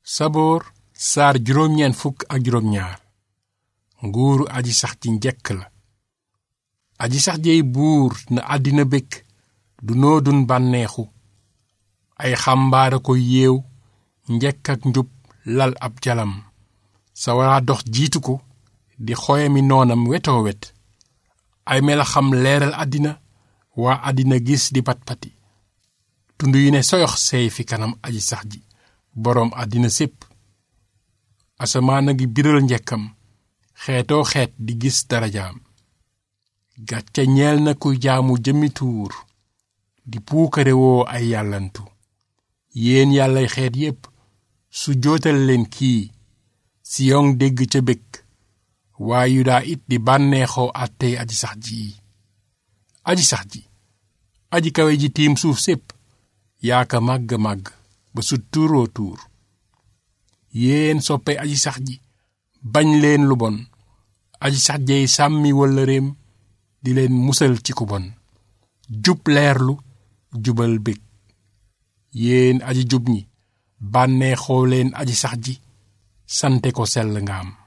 saboor saar juróom-ñeent fukk ak juróom-ñaar nguuru aji sax ci njekk la aji sax jeey buur na àddina békk du noodun bànneexu ay xambaara ko yeew njekk ak njub lal ab jalam sawara dox jiitu ko di xoyami noonam wetoo wet ay melaxam leeral àddina waa àddina gis di pat-pati tund yu ne soyox seey fi kanam aji sax ji boroom àddina sépp asamaan a ngi biral njekkam xeetoo xeet di gis darajaam gàcce ñeel na kuy jaamu jëmmi tuur di puukare woo ay yàllantu yéen yàllay xeet yépp su jootal leen kii siyon dégg ca békk waa yudaa it di bànneexoo àttey aji sax ji aji sax ji aji kawe ji tiim suuf sépp yaa ka màgg màgg ba su tuuroo tuur yéen soppe aji sax ji bañ leen lu bon aji sax jey sàmmi walla réem di leen musal ci ku bon jub leerlu jubal bég yéen aji jub ñi bànneexoo leen aji sax ji sante ko sell nga am